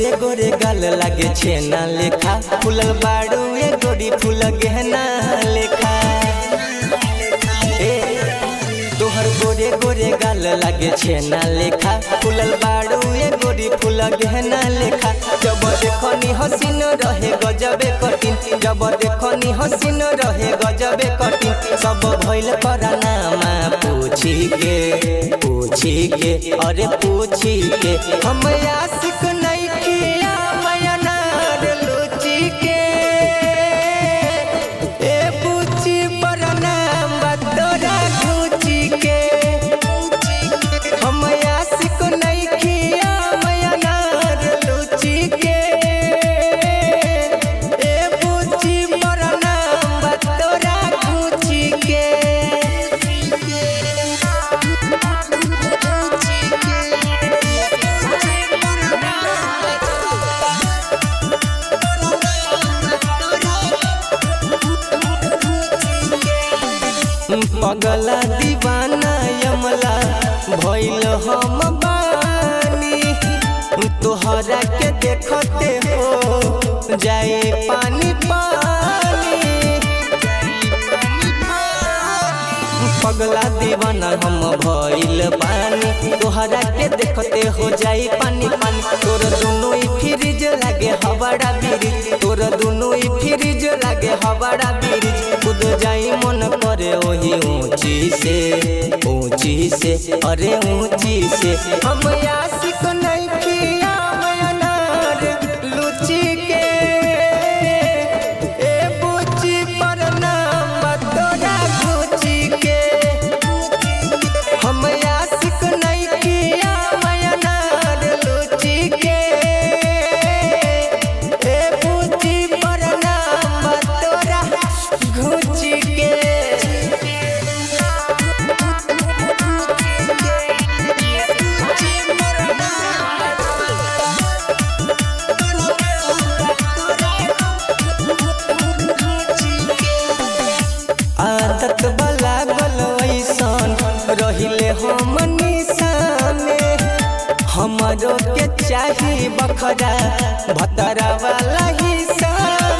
गोरे गोरे गाल लागे छेना लेखा फूलल बाड़ू ए गोरी फूल गहना लेखा ए तोहर गोरे गोरे गाल लागे छेना लेखा फूलल बाड़ू ए गोरी फूल गहना लेखा जब देखनी हसीन रहे गजबे कठिन जब देखनी हसीन रहे गजबे कठिन सब भइल करानामा पूछी के पूछी के अरे पूछी के हम आशिक नहीं किया मयनार लुची के ए पूछी पर नाम तोरा घूची के हम आशिक नहीं किया मयनार लुची के ए पूछी पर नाम तोरा घूची के पगला दीवाना यमला भइल हम बानी तोहरा के देखते हो जाए पानी पानी पगला दीवाना हम भइल बानी तोहरा के देखते हो जाई पानी पानी तोर दोनों ही फ्रिज लागे हवाड़ा ब्रिज तोर दोनों ही फ्रिज लागे हवाड़ा ब्रिज कूद जाई मन करे वही ऊंची से ऊंची से अरे ऊंची से हम आशिक नहीं किया मयनार लुची के ए बुची पर नाम तोरा गुची के हम आशिक नहीं किया मयनार लुची के ए बुची पर नाम तोरा गुची के आदत वाला गल वैसन रहिले हम निशाने हमरो के चाही बखरा भतरा वाला हिस्सा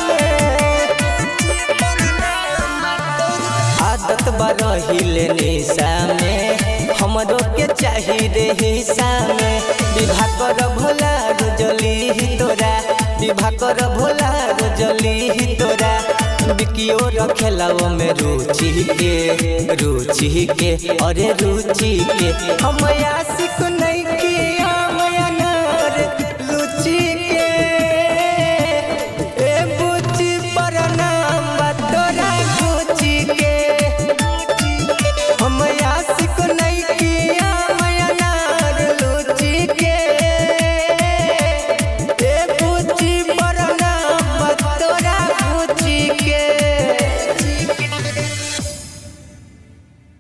आदत बा रहिले निशा में हमरो के चाही रे हिस्सा में विवाह कर भोला रोजली ही तोरा विवाह कर भोला रोजली ही तोरा बिकियो रखेला वो में रुचि के रुचि के अरे रुचि के हम आशिक नहीं